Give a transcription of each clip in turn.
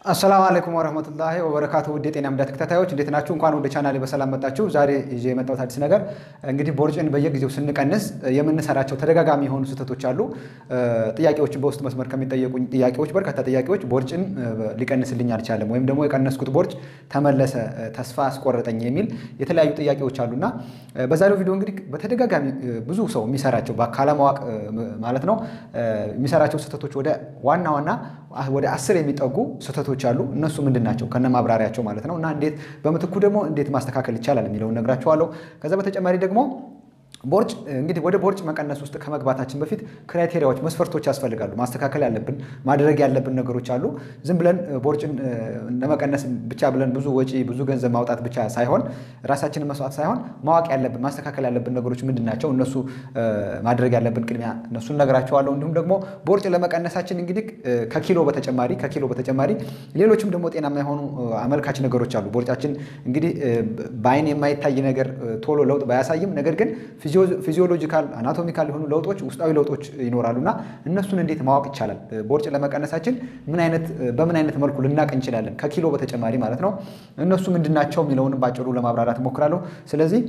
አሰላሙ አለይኩም ወረህመቱላሂ ወበረካቱ ውድ የጤና ምዳ ተከታታዮች እንዴት ናችሁ? እንኳን ወደ ቻናሌ በሰላም መጣችሁ። ዛሬ ይዤ የመጣሁት አዲስ ነገር እንግዲህ ቦርጭን በየጊዜው ስንቀንስ የምንሰራቸው ተደጋጋሚ የሆኑ ስህተቶች አሉ። ጥያቄዎችን በውስጥ መስመር ከሚጠየቁኝ ጥያቄዎች በርካታ ጥያቄዎች ቦርጭን ሊቀንስልኝ አልቻለም ወይም ደግሞ የቀነስኩት ቦርጭ ተመለሰ፣ ተስፋ አስቆረጠኝ የሚል የተለያዩ ጥያቄዎች አሉና በዛሬው ቪዲዮ እንግዲህ በተደጋጋሚ ብዙ ሰው የሚሰራቸው ካለማወቅ ማለት ነው የሚሰራቸው ስህተቶች ወደ ዋና ዋና ወደ አስር የሚጠጉ ስህተቶች አሉ። እነሱ ምንድን ናቸው ከነ ማብራሪያቸው ማለት ነው እና እንዴት በምትኩ ደግሞ እንዴት ማስተካከል ይቻላል የሚለውን ነግራችኋለሁ። ከዛ በተጨማሪ ደግሞ ቦርጭ እንግዲህ ወደ ቦርጭ መቀነስ ውስጥ ከመግባታችን በፊት ክራይቴሪያዎች፣ መስፈርቶች ያስፈልጋሉ። ማስተካከል ያለብን ማድረግ ያለብን ነገሮች አሉ። ዝም ብለን ቦርጭን ለመቀነስ ብቻ ብለን ብዙ ወጪ ብዙ ገንዘብ ማውጣት ብቻ ሳይሆን ራሳችንን መስዋዕት ሳይሆን ማወቅ ያለብን ማስተካከል ያለብን ነገሮች ምንድን ናቸው? እነሱ ማድረግ ያለብን ቅድሚያ እነሱን ነግራቸዋለሁ። እንዲሁም ደግሞ ቦርጭ ለመቀነሳችን እንግዲህ ከኪሎ በተጨማሪ ከኪሎ በተጨማሪ ሌሎችም ደግሞ ጤናማ የሆኑ አመልካች ነገሮች አሉ። ቦርጫችን እንግዲህ በአይን የማይታይ ነገር ቶሎ ለውጥ ባያሳይም ነገር ግን ፊዚዮሎጂካል አናቶሚካል የሆኑ ለውጦች ውስጣዊ ለውጦች ይኖራሉና እነሱን እንዴት ማወቅ ይቻላል? ቦርጭ ለመቀነሳችን ምን አይነት በምን አይነት መልኩ ልናቅ እንችላለን? ከኪሎ በተጨማሪ ማለት ነው። እነሱ ምንድናቸው የሚለውን ባጭሩ ለማብራራት እሞክራለሁ። ስለዚህ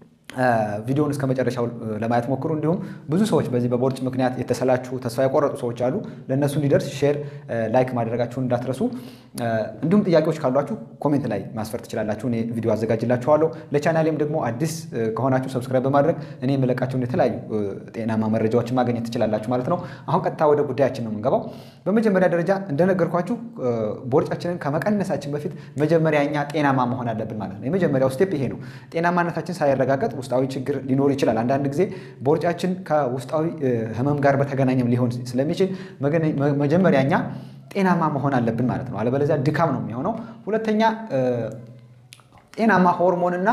ቪዲዮውን እስከ መጨረሻው ለማየት ሞክሩ። እንዲሁም ብዙ ሰዎች በዚህ በቦርጭ ምክንያት የተሰላችሁ ተስፋ የቆረጡ ሰዎች አሉ። ለእነሱ እንዲደርስ ሼር፣ ላይክ ማድረጋችሁን እንዳትረሱ። እንዲሁም ጥያቄዎች ካሏችሁ ኮሜንት ላይ ማስፈር ትችላላችሁ። እኔ ቪዲዮ አዘጋጅላችኋለሁ። ለቻናሌም ደግሞ አዲስ ከሆናችሁ ሰብስክራይብ በማድረግ እኔ የምለቃቸውን የተለያዩ ጤናማ መረጃዎችን ማግኘት ትችላላችሁ ማለት ነው። አሁን ቀጥታ ወደ ጉዳያችን ነው የምንገባው። በመጀመሪያ ደረጃ እንደነገርኳችሁ ቦርጫችንን ከመቀነሳችን በፊት መጀመሪያ እኛ ጤናማ መሆን አለብን ማለት ነው። የመጀመሪያው ስቴፕ ይሄ ነው። ጤናማነታችን ሳይረጋገጥ ውስጣዊ ችግር ሊኖር ይችላል። አንዳንድ ጊዜ ቦርጫችን ከውስጣዊ ሕመም ጋር በተገናኘም ሊሆን ስለሚችል መጀመሪያ እኛ ጤናማ መሆን አለብን ማለት ነው። አለበለዚያ ድካም ነው የሚሆነው። ሁለተኛ ጤናማ ሆርሞንና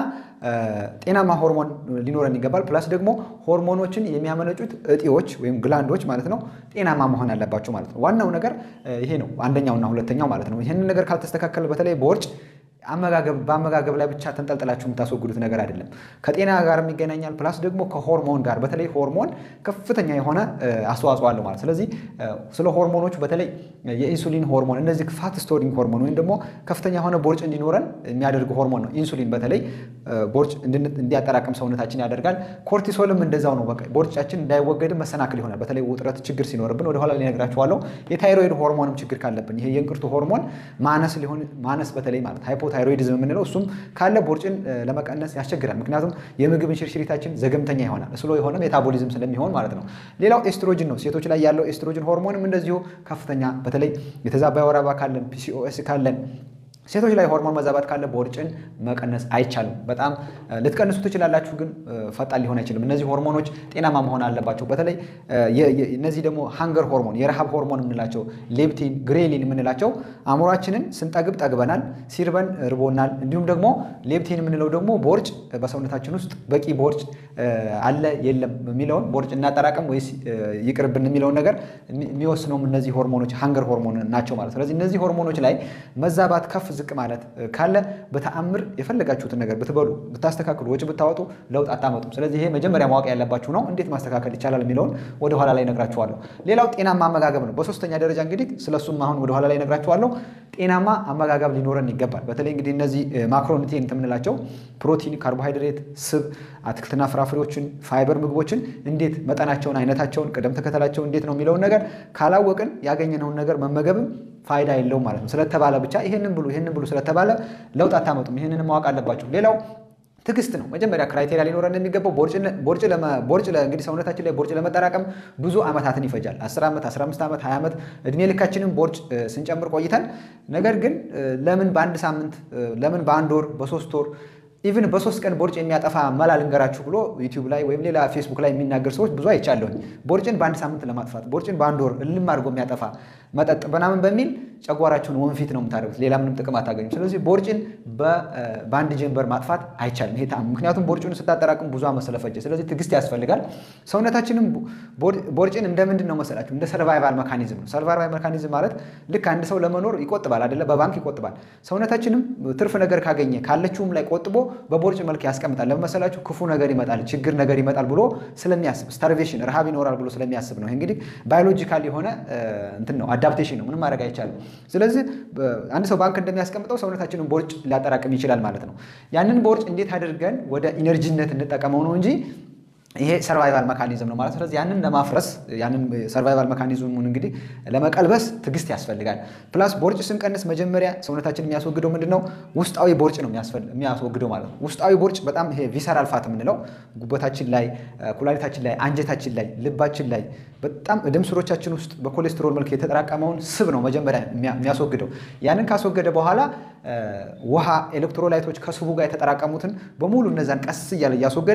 ጤናማ ሆርሞን ሊኖረን ይገባል። ፕላስ ደግሞ ሆርሞኖችን የሚያመነጩት እጢዎች ወይም ግላንዶች ማለት ነው ጤናማ መሆን አለባቸው ማለት ነው። ዋናው ነገር ይሄ ነው፣ አንደኛውና ሁለተኛው ማለት ነው። ይህንን ነገር ካልተስተካከለ በተለይ ቦርጭ አመጋገብ በአመጋገብ ላይ ብቻ ተንጠልጥላችሁ የምታስወግዱት ነገር አይደለም። ከጤና ጋር ይገናኛል። ፕላስ ደግሞ ከሆርሞን ጋር በተለይ ሆርሞን ከፍተኛ የሆነ አስተዋጽኦ አለው ማለት ስለዚህ ስለ ሆርሞኖቹ በተለይ የኢንሱሊን ሆርሞን እነዚህ ፋት ስቶሪንግ ሆርሞን ወይም ደግሞ ከፍተኛ የሆነ ቦርጭ እንዲኖረን የሚያደርግ ሆርሞን ነው። ኢንሱሊን በተለይ ቦርጭ እንዲያጠራቅም ሰውነታችን ያደርጋል። ኮርቲሶልም እንደዛው ነው። በቃ ቦርጫችን እንዳይወገድም መሰናክል ይሆናል። በተለይ ውጥረት ችግር ሲኖርብን ወደኋላ ሊነግራችኋለሁ። የታይሮይድ ሆርሞንም ችግር ካለብን ይሄ የእንቅርቱ ሆርሞን ማነስ ሊሆን ማነስ በተለይ ማለት ታይሮይድዝም የምንለው እሱም ካለ ቦርጭን ለመቀነስ ያስቸግራል። ምክንያቱም የምግብ እንሽርሽሪታችን ዘገምተኛ ይሆናል። ስሎ የሆነ ሜታቦሊዝም ስለሚሆን ማለት ነው። ሌላው ኤስትሮጅን ነው። ሴቶች ላይ ያለው ኤስትሮጅን ሆርሞንም እንደዚሁ ከፍተኛ በተለይ የተዛባ የወር አበባ ካለን ፒሲኦኤስ ካለን ሴቶች ላይ ሆርሞን መዛባት ካለ ቦርጭን መቀነስ አይቻልም። በጣም ልትቀንሱ ትችላላችሁ፣ ግን ፈጣን ሊሆን አይችልም። እነዚህ ሆርሞኖች ጤናማ መሆን አለባቸው። በተለይ እነዚህ ደግሞ ሃንገር ሆርሞን፣ የረሃብ ሆርሞን የምንላቸው ሌፕቲን፣ ግሬሊን የምንላቸው አእምሯችንን ስንጠግብ ጠግበናል፣ ሲርበን ርቦናል። እንዲሁም ደግሞ ሌፕቲን የምንለው ደግሞ ቦርጭ በሰውነታችን ውስጥ በቂ ቦርጭ አለ የለም የሚለውን ቦርጭ እናጠራቀም ወይስ ይቅርብን የሚለውን ነገር የሚወስነውም እነዚህ ሆርሞኖች ሃንገር ሆርሞን ናቸው ማለት። ስለዚህ እነዚህ ሆርሞኖች ላይ መዛባት ከፍ ዝቅ ማለት ካለ በተአምር የፈለጋችሁትን ነገር ብትበሉ ብታስተካክሉ ወጪ ብታወጡ ለውጥ አታመጡም። ስለዚህ ይሄ መጀመሪያ ማወቅ ያለባችሁ ነው። እንዴት ማስተካከል ይቻላል የሚለውን ወደኋላ ላይ ነግራችኋለሁ። ሌላው ጤናማ አመጋገብ ነው። በሶስተኛ ደረጃ እንግዲህ ስለሱም አሁን ወደኋላ ላይ ነግራችኋለሁ። ጤናማ አመጋገብ ሊኖረን ይገባል። በተለይ እንግዲህ እነዚህ ማክሮኒትሪየንት የምንላቸው ፕሮቲን፣ ካርቦሃይድሬት፣ ስብ፣ አትክልትና ፍራፍሬዎችን፣ ፋይበር ምግቦችን እንዴት መጠናቸውን፣ አይነታቸውን፣ ቅደም ተከተላቸው እንዴት ነው የሚለውን ነገር ካላወቅን ያገኘነውን ነገር መመገብም ፋይዳ የለውም ማለት ነው። ስለተባለ ብቻ ይሄንን ብሉ ይሄንን ብሉ ስለተባለ ለውጥ አታመጡም። ይሄንን ማወቅ አለባችሁ። ሌላው ትዕግስት ነው። መጀመሪያ ክራይቴሪያ ሊኖረን የሚገባው ቦርጭ እንግዲህ ሰውነታችን ላይ ቦርጭ ለመጠራቀም ብዙ ዓመታትን ይፈጃል። 10 ዓመት፣ 15 ዓመት፣ 20 ዓመት እድሜ ልካችንም ቦርጭ ስንጨምር ቆይተን ነገር ግን ለምን በአንድ ሳምንት ለምን በአንድ ወር በሶስት ወር ኢቭን በሶስት ቀን ቦርጭ የሚያጠፋ መላ ልንገራችሁ ብሎ ዩቲዩብ ላይ ወይም ሌላ ፌስቡክ ላይ የሚናገር ሰዎች ብዙ አይቻለሁኝ። ቦርጭን በአንድ ሳምንት ለማጥፋት ቦርጭን በአንድ ወር እልም አድርጎ የሚያጠፋ መጠጥ ምናምን በሚል ጨጓራችሁን ወንፊት ነው የምታደርጉት። ሌላ ምንም ጥቅም አታገኙም። ስለዚህ ቦርጭን በአንድ ጀንበር ማጥፋት አይቻልም። ይሄ ምክንያቱም ቦርጭን ስታጠራቅም ብዙ ዓመት ስለፈጀ፣ ስለዚህ ትዕግስት ያስፈልጋል። ሰውነታችንም ቦርጭን እንደ ምንድን ነው መሰላችሁ? እንደ ሰርቫይቫል መካኒዝም ነው። ሰርቫይቫል መካኒዝም ማለት ልክ አንድ ሰው ለመኖር ይቆጥባል አይደለ? በባንክ ይቆጥባል። ሰውነታችንም ትርፍ ነገር ካገኘ ካለችውም ላይ ቆጥቦ በቦርጭ መልክ ያስቀምጣል። ለምን መሰላችሁ? ክፉ ነገር ይመጣል፣ ችግር ነገር ይመጣል ብሎ ስለሚያስብ ስታርቬሽን፣ ረሃብ ይኖራል ብሎ ስለሚያስብ ነው። ይህ እንግዲህ ባዮሎጂካል የሆነ እንትን ነው አዳፕቴሽን ነው፣ ምንም ማድረግ አይቻልም። ስለዚህ አንድ ሰው ባንክ እንደሚያስቀምጠው ሰውነታችንን ቦርጭ ሊያጠራቅም ይችላል ማለት ነው። ያንን ቦርጭ እንዴት አድርገን ወደ ኢነርጂነት እንጠቀመው ነው እንጂ ይሄ ሰርቫይቫል መካኒዝም ነው ማለት። ስለዚህ ያንን ለማፍረስ ያንን ሰርቫይቫል መካኒዝሙን እንግዲህ ለመቀልበስ ትዕግስት ያስፈልጋል። ፕላስ ቦርጭ ስንቀንስ መጀመሪያ ሰውነታችን የሚያስወግደው ምንድን ነው? ውስጣዊ ቦርጭ ነው የሚያስወግደው ማለት ነው። ውስጣዊ ቦርጭ በጣም ይሄ ቪሰራል ፋት የምንለው ጉበታችን ላይ፣ ኩላሊታችን ላይ፣ አንጀታችን ላይ፣ ልባችን ላይ በጣም ደም ስሮቻችን ውስጥ በኮሌስትሮል መልክ የተጠራቀመውን ስብ ነው መጀመሪያ የሚያስወግደው። ያንን ካስወገደ በኋላ ውሃ፣ ኤሌክትሮላይቶች ከስቡ ጋር የተጠራቀሙትን በሙሉ እነዛን ቀስ እያለ እያስወገደ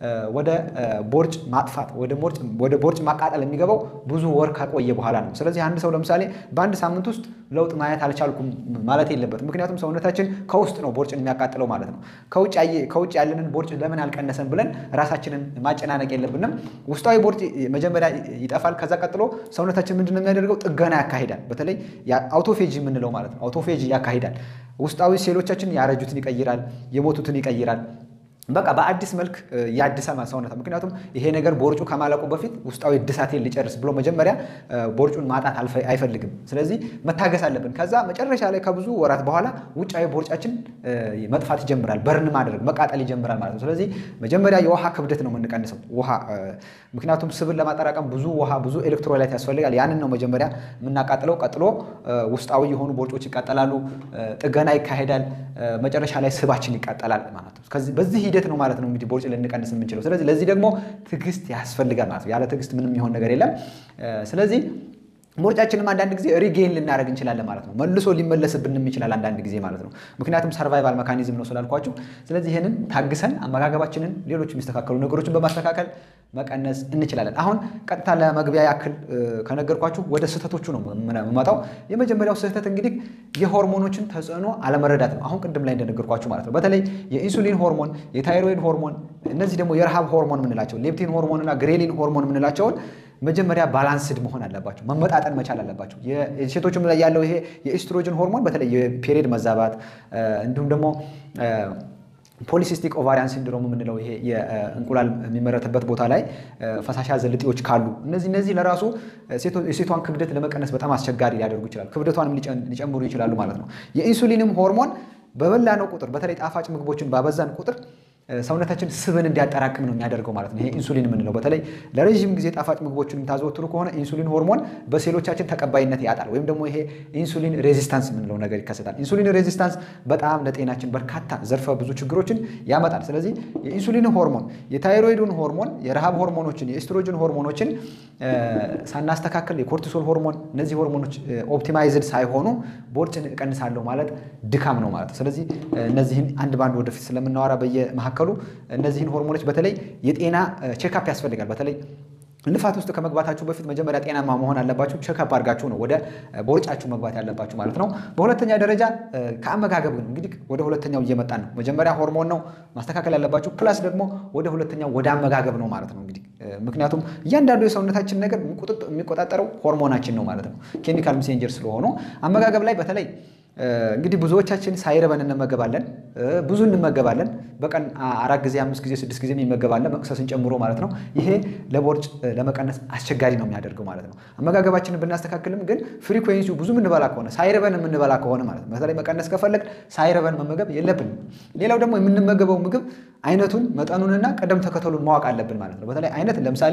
ወደ ቦርጭ ማጥፋት ወደ ቦርጭ ማቃጠል የሚገባው ብዙ ወር ከቆየ በኋላ ነው። ስለዚህ አንድ ሰው ለምሳሌ በአንድ ሳምንት ውስጥ ለውጥ ማየት አልቻልኩም ማለት የለበትም። ምክንያቱም ሰውነታችን ከውስጥ ነው ቦርጭን የሚያቃጥለው ማለት ነው። ከውጭ ያለንን ቦርጭ ለምን አልቀነሰን ብለን ራሳችንን ማጨናነቅ የለብንም። ውስጣዊ ቦርጭ መጀመሪያ ይጠፋል። ከዛ ቀጥሎ ሰውነታችን ምንድን ነው የሚያደርገው? ጥገና ያካሂዳል። በተለይ አውቶፌጂ የምንለው ማለት ነው። አውቶፌጂ ያካሂዳል። ውስጣዊ ሴሎቻችን ያረጁትን ይቀይራል፣ የሞቱትን ይቀይራል። በቃ በአዲስ መልክ ያድሳል ሰውነት። ምክንያቱም ይሄ ነገር ቦርጩ ከማለቁ በፊት ውስጣዊ እድሳቴን ሊጨርስ ብሎ መጀመሪያ ቦርጩን ማጣት አይፈልግም። ስለዚህ መታገስ አለብን። ከዛ መጨረሻ ላይ ከብዙ ወራት በኋላ ውጫዊ ቦርጫችን መጥፋት ይጀምራል፣ በርን ማድረግ መቃጠል ይጀምራል ማለት ነው። ስለዚህ መጀመሪያ የውሃ ክብደት ነው የምንቀንሰው። ውሃ ምክንያቱም ስብን ለማጠራቀም ብዙ ውሃ፣ ብዙ ኤሌክትሮላይት ያስፈልጋል። ያንን ነው መጀመሪያ የምናቃጥለው። ቀጥሎ ውስጣዊ የሆኑ ቦርጮች ይቃጠላሉ፣ ጥገና ይካሄዳል፣ መጨረሻ ላይ ስባችን ይቃጠላል ማለት ነው። በዚህ ሂደት ነው ማለት ነው እንግዲህ ቦርጭ ልንቀንስ የምንችለው። ስለዚህ ለዚህ ደግሞ ትዕግስት ያስፈልጋል ማለት ነው። ያለ ትዕግስት ምንም የሚሆን ነገር የለም። ስለዚህ ቦርጫችንም አንዳንድ ጊዜ ሪጌን ልናደርግ እንችላለን ማለት ነው። መልሶ ሊመለስብንም ይችላል አንዳንድ ጊዜ ማለት ነው። ምክንያቱም ሰርቫይቫል መካኒዝም ነው ስላልኳችሁ። ስለዚህ ይህንን ታግሰን አመጋገባችንን፣ ሌሎች የሚስተካከሉ ነገሮችን በማስተካከል መቀነስ እንችላለን። አሁን ቀጥታ ለመግቢያ ያክል ከነገርኳችሁ ወደ ስህተቶቹ ነው የምመጣው። የመጀመሪያው ስህተት እንግዲህ የሆርሞኖችን ተጽዕኖ አለመረዳት ነው። አሁን ቅድም ላይ እንደነገርኳችሁ ማለት ነው። በተለይ የኢንሱሊን ሆርሞን፣ የታይሮይድ ሆርሞን፣ እነዚህ ደግሞ የረሃብ ሆርሞን የምንላቸው ሌፕቲን ሆርሞን እና ግሬሊን ሆርሞን የምንላቸውን መጀመሪያ ባላንስድ መሆን አለባቸው፣ መመጣጠን መቻል አለባቸው። የሴቶችም ላይ ያለው ይሄ የኢስትሮጅን ሆርሞን በተለይ የፔሪየድ መዛባት እንዲሁም ደግሞ ፖሊሲስቲክ ኦቫሪያን ሲንድሮም የምንለው ይሄ የእንቁላል የሚመረትበት ቦታ ላይ ፈሳሽ ያዘል እጢዎች ካሉ እነዚህ እነዚህ ለራሱ የሴቷን ክብደት ለመቀነስ በጣም አስቸጋሪ ሊያደርጉ ይችላሉ። ክብደቷንም ሊጨምሩ ይችላሉ ማለት ነው። የኢንሱሊንም ሆርሞን በበላነው ቁጥር በተለይ ጣፋጭ ምግቦችን ባበዛን ቁጥር ሰውነታችን ስብን እንዲያጠራቅም ነው የሚያደርገው ማለት ነው። ይሄ ኢንሱሊን የምንለው በተለይ ለረዥም ጊዜ ጣፋጭ ምግቦችን የምታዘወትሩ ከሆነ ኢንሱሊን ሆርሞን በሴሎቻችን ተቀባይነት ያጣል፣ ወይም ደግሞ ይሄ ኢንሱሊን ሬዚስታንስ የምንለው ነገር ይከሰታል። ኢንሱሊን ሬዚስታንስ በጣም ለጤናችን በርካታ ዘርፈ ብዙ ችግሮችን ያመጣል። ስለዚህ የኢንሱሊን ሆርሞን፣ የታይሮይዱን ሆርሞን፣ የረሃብ ሆርሞኖችን፣ የኤስትሮጅን ሆርሞኖችን ሳናስተካከል የኮርቲሶል ሆርሞን፣ እነዚህ ሆርሞኖች ኦፕቲማይዝድ ሳይሆኑ ቦርጭን እቀንሳለሁ ማለት ድካም ነው ማለት ነው። ስለዚህ እነዚህን አንድ ባንድ ወደፊት ስለምናወራ በየመካከሉ እነዚህን ሆርሞኖች በተለይ የጤና ቼክአፕ ያስፈልጋል። በተለይ ልፋት ውስጥ ከመግባታችሁ በፊት መጀመሪያ ጤናማ መሆን አለባችሁ። ቼክአፕ አድርጋችሁ ነው ወደ ቦርጫችሁ መግባት ያለባችሁ ማለት ነው። በሁለተኛ ደረጃ ከአመጋገብ ነው እንግዲህ ወደ ሁለተኛው እየመጣን ነው። መጀመሪያ ሆርሞን ነው ማስተካከል ያለባችሁ፣ ፕላስ ደግሞ ወደ ሁለተኛው ወደ አመጋገብ ነው ማለት ነው እንግዲህ ምክንያቱም እያንዳንዱ የሰውነታችን ነገር የሚቆጣጠረው ሆርሞናችን ነው ማለት ነው። ኬሚካል ሜሴንጀር ስለሆኑ አመጋገብ ላይ በተለይ እንግዲህ ብዙዎቻችን ሳይረበን እንመገባለን፣ ብዙ እንመገባለን። በቀን አራት ጊዜ፣ አምስት ጊዜ፣ ስድስት ጊዜ እንመገባለን መቅሰስን ጨምሮ ማለት ነው። ይሄ ለቦርጭ ለመቀነስ አስቸጋሪ ነው የሚያደርገው ማለት ነው። አመጋገባችንን ብናስተካክልም ግን ፍሪኩዌንሲው ብዙ የምንበላ ከሆነ ሳይረበን የምንበላ ከሆነ ማለት ነው። በተለይ መቀነስ ከፈለግ ሳይረበን መመገብ የለብንም። ሌላው ደግሞ የምንመገበው ምግብ አይነቱን፣ መጠኑንና ቅደም ተከተሉን ማወቅ አለብን ማለት ነው። በተለይ አይነት ለምሳሌ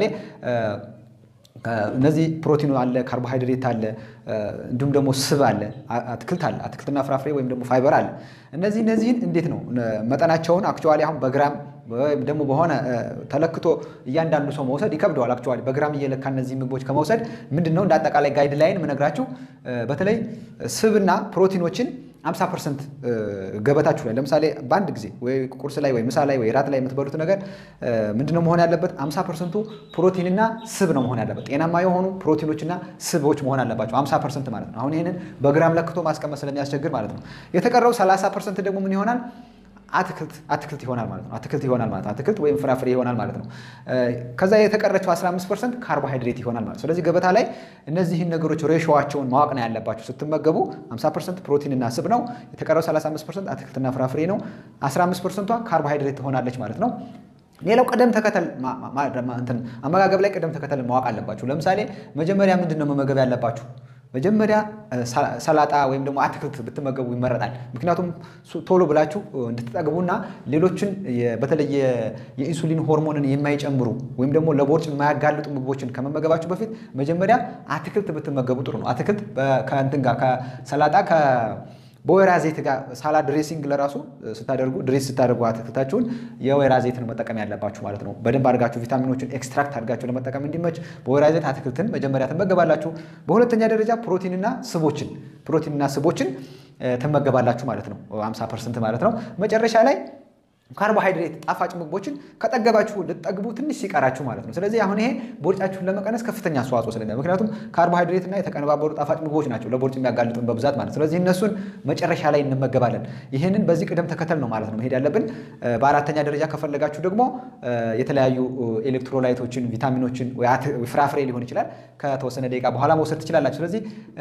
እነዚህ ፕሮቲኑ አለ፣ ካርቦሃይድሬት አለ፣ እንዲሁም ደግሞ ስብ አለ፣ አትክልት አለ፣ አትክልትና ፍራፍሬ ወይም ደግሞ ፋይበር አለ። እነዚህ እነዚህን እንዴት ነው መጠናቸውን አክቹዋሊ አሁን በግራም ወይም ደግሞ በሆነ ተለክቶ እያንዳንዱ ሰው መውሰድ ይከብደዋል። አክቹዋሊ በግራም እየለካ እነዚህ ምግቦች ከመውሰድ ምንድን ነው እንደ አጠቃላይ ጋይድ ላይን የምነግራችሁ በተለይ ስብና ፕሮቲኖችን 50 ፐርሰንት ገበታችሁ ላይ ለምሳሌ በአንድ ጊዜ ወይ ቁርስ ላይ ወይ ምሳ ላይ ወይ ራት ላይ የምትበሉት ነገር ምንድነው መሆን ያለበት? 50 ፐርሰንቱ ፕሮቲንና ስብ ነው መሆን ያለበት። ጤናማ የሆኑ ፕሮቲኖችና ስቦች መሆን አለባቸው 50 ፐርሰንት ማለት ነው። አሁን ይህንን በግራም ለክቶ ማስቀመጥ ስለሚያስቸግር ማለት ነው። የተቀረው 30 ፐርሰንት ደግሞ ምን ይሆናል? አትክልት አትክልት ይሆናል ማለት ነው። አትክልት ይሆናል ማለት ነው። አትክልት ወይም ፍራፍሬ ይሆናል ማለት ነው። ከዛ የተቀረችው 15 ፐርሰንት ካርቦሃይድሬት ይሆናል ማለት ነው። ስለዚህ ገበታ ላይ እነዚህን ነገሮች ሬሾዋቸውን ማወቅ ነው ያለባችሁ ስትመገቡ። 50 ፐርሰንት ፕሮቲን እና ስብ ነው። የተቀረው 35 ፐርሰንት አትክልትና ፍራፍሬ ነው። 15 ፐርሰንቷ ካርቦሃይድሬት ትሆናለች ማለት ነው። ሌላው ቅደም ተከተል አመጋገብ ላይ ቅደም ተከተል ማወቅ አለባችሁ። ለምሳሌ መጀመሪያ ምንድን ነው መመገብ ያለባችሁ መጀመሪያ ሰላጣ ወይም ደግሞ አትክልት ብትመገቡ ይመረጣል። ምክንያቱም ቶሎ ብላችሁ እንድትጠግቡና ሌሎችን በተለይ የኢንሱሊን ሆርሞንን የማይጨምሩ ወይም ደግሞ ለቦርጭ የማያጋልጡ ምግቦችን ከመመገባችሁ በፊት መጀመሪያ አትክልት ብትመገቡ ጥሩ ነው። አትክልት ከእንትን ጋር ከሰላጣ በወይራ ዘይት ጋር ሳላድ ድሬሲንግ ለራሱ ስታደርጉ ድሬስ ስታደርጉ አትክልታችሁን የወይራ ዘይትን መጠቀም ያለባችሁ ማለት ነው። በደንብ አድርጋችሁ ቪታሚኖችን ኤክስትራክት አድርጋችሁ ለመጠቀም እንዲመች በወይራ ዘይት አትክልትን መጀመሪያ ትመገባላችሁ። በሁለተኛ ደረጃ ፕሮቲንና ስቦችን ፕሮቲንና ስቦችን ትመገባላችሁ ማለት ነው። 50 ፐርሰንት ማለት ነው። መጨረሻ ላይ ካርቦሃይድሬት ጣፋጭ ምግቦችን ከጠገባችሁ ልትጠግቡ ትንሽ ሲቀራችሁ ማለት ነው። ስለዚህ አሁን ይሄ ቦርጫችሁን ለመቀነስ ከፍተኛ አስተዋጽኦ ስለሚ ምክንያቱም ካርቦሃይድሬት እና የተቀነባበሩ ጣፋጭ ምግቦች ናቸው ለቦርጭ የሚያጋልጡን በብዛት ማለት ነው። ስለዚህ እነሱን መጨረሻ ላይ እንመገባለን። ይህንን በዚህ ቅደም ተከተል ነው ማለት ነው መሄድ ያለብን። በአራተኛ ደረጃ ከፈለጋችሁ ደግሞ የተለያዩ ኤሌክትሮላይቶችን፣ ቪታሚኖችን ፍራፍሬ ሊሆን ይችላል ከተወሰነ ደቂቃ በኋላ መውሰድ ትችላላችሁ። ስለዚህ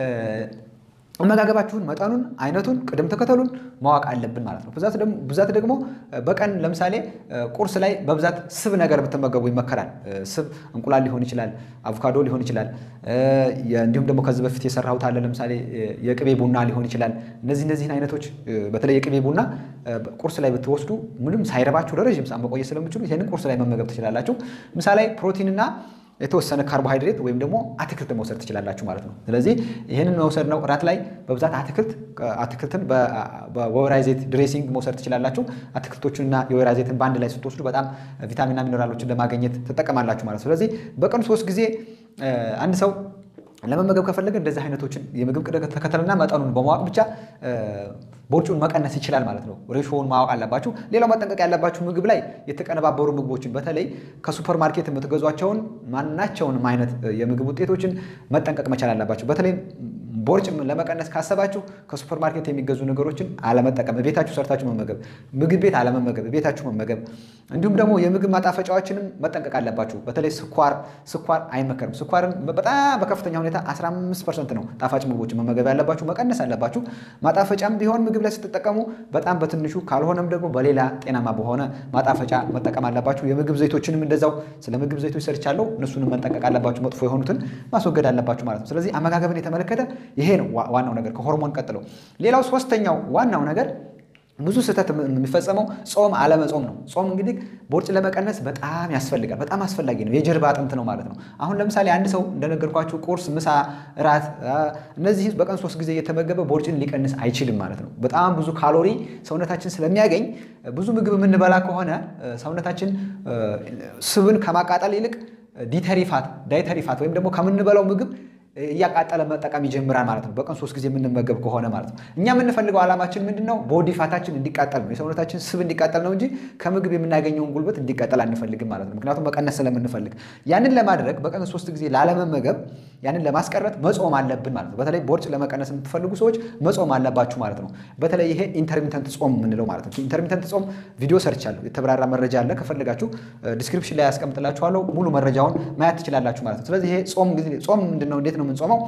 አመጋገባችሁን መጠኑን፣ አይነቱን፣ ቅደም ተከተሉን ማወቅ አለብን ማለት ነው። ብዛት ደግሞ በቀን ለምሳሌ ቁርስ ላይ በብዛት ስብ ነገር ብትመገቡ ይመከራል። ስብ እንቁላል ሊሆን ይችላል፣ አቮካዶ ሊሆን ይችላል። እንዲሁም ደግሞ ከዚህ በፊት የሰራሁት አለ ለምሳሌ የቅቤ ቡና ሊሆን ይችላል። እነዚህ እነዚህን አይነቶች በተለይ የቅቤ ቡና ቁርስ ላይ ብትወስዱ ምንም ሳይረባችሁ ለረዥም ሰዓት መቆየት ስለምችሉ ይህንን ቁርስ ላይ መመገብ ትችላላችሁ። ምሳ ላይ ፕሮቲንና የተወሰነ ካርቦሃይድሬት ወይም ደግሞ አትክልት መውሰድ ትችላላችሁ ማለት ነው። ስለዚህ ይህንን መውሰድ ነው። እራት ላይ በብዛት አትክልት አትክልትን በወይራ ዘይት ድሬሲንግ መውሰድ ትችላላችሁ። አትክልቶቹንና የወይራ ዘይትን በአንድ ላይ ስትወስዱ በጣም ቪታሚንና ሚኔራሎችን ለማግኘት ትጠቀማላችሁ ማለት ነው። ስለዚህ በቀን ሶስት ጊዜ አንድ ሰው ለመመገብ ከፈለገ እንደዚህ አይነቶችን የምግብ ቅደም ተከተልና መጠኑን በማወቅ ብቻ ቦርጩን መቀነስ ይችላል ማለት ነው። ሬሾውን ማወቅ አለባችሁ። ሌላው መጠንቀቅ ያለባችሁ ምግብ ላይ የተቀነባበሩ ምግቦችን በተለይ ከሱፐር ማርኬት የምትገዟቸውን ማናቸውንም አይነት የምግብ ውጤቶችን መጠንቀቅ መቻል አለባችሁ። በተለይ ቦርጭ ለመቀነስ ካሰባችሁ ከሱፐር ማርኬት የሚገዙ ነገሮችን አለመጠቀም፣ ቤታችሁ ሰርታችሁ መመገብ፣ ምግብ ቤት አለመመገብ፣ ቤታችሁ መመገብ። እንዲሁም ደግሞ የምግብ ማጣፈጫዎችንም መጠንቀቅ አለባችሁ። በተለይ ስኳር ስኳር አይመከርም። ስኳርን በጣም በከፍተኛ ሁኔታ 15 ፐርሰንት ነው ጣፋጭ ምግቦችን መመገብ ያለባችሁ፣ መቀነስ አለባችሁ። ማጣፈጫም ቢሆን ምግብ ላይ ስትጠቀሙ በጣም በትንሹ ካልሆነም ደግሞ በሌላ ጤናማ በሆነ ማጣፈጫ መጠቀም አለባችሁ። የምግብ ዘይቶችንም እንደዛው ስለ ምግብ ዘይቶች ሰርቻለሁ። እነሱንም መጠንቀቅ አለባችሁ። መጥፎ የሆኑትን ማስወገድ አለባችሁ ማለት ነው። ስለዚህ አመጋገብን የተመለከተ ይሄ ነው ዋናው ነገር ከሆርሞን ቀጥሎ። ሌላው ሶስተኛው ዋናው ነገር ብዙ ስህተት የሚፈጸመው ጾም አለመጾም ነው። ጾም እንግዲህ ቦርጭ ለመቀነስ በጣም ያስፈልጋል። በጣም አስፈላጊ ነው። የጀርባ አጥንት ነው ማለት ነው። አሁን ለምሳሌ አንድ ሰው እንደነገርኳችሁ ቁርስ፣ ምሳ፣ እራት እነዚህ በቀን ሶስት ጊዜ እየተመገበ ቦርጭን ሊቀንስ አይችልም ማለት ነው። በጣም ብዙ ካሎሪ ሰውነታችን ስለሚያገኝ ብዙ ምግብ የምንበላ ከሆነ ሰውነታችን ስብን ከማቃጠል ይልቅ ዲተሪፋት ዳይተሪፋት ወይም ደግሞ ከምንበላው ምግብ እያቃጠለ መጠቀም ይጀምራል ማለት ነው። በቀን ሶስት ጊዜ የምንመገብ ከሆነ ማለት ነው። እኛ የምንፈልገው ዓላማችን ምንድን ነው? ቦዲ ፋታችን እንዲቃጠል ነው። የሰውነታችን ስብ እንዲቃጠል ነው እንጂ ከምግብ የምናገኘውን ጉልበት እንዲቃጠል አንፈልግም ማለት ነው። ምክንያቱም መቀነስ ስለምንፈልግ ያንን ለማድረግ በቀን ሶስት ጊዜ ላለመመገብ ያንን ለማስቀረት መጾም አለብን ማለት ነው። በተለይ ቦርጭ ለመቀነስ የምትፈልጉ ሰዎች መጾም አለባችሁ ማለት ነው። በተለይ ይሄ ኢንተርሚተንት ጾም የምንለው ማለት ነው። ኢንተርሚተንት ጾም ቪዲዮ ሰርቻለሁ። የተብራራ መረጃ አለ። ከፈለጋችሁ ዲስክሪፕሽን ላይ ያስቀምጥላችኋለሁ። ሙሉ መረጃውን ማየት ትችላላችሁ ማለት ነው። ስለዚህ ይሄ ጾም ጊዜ ጾም ምንድን ነው? እንዴት ነው የምንጾመው?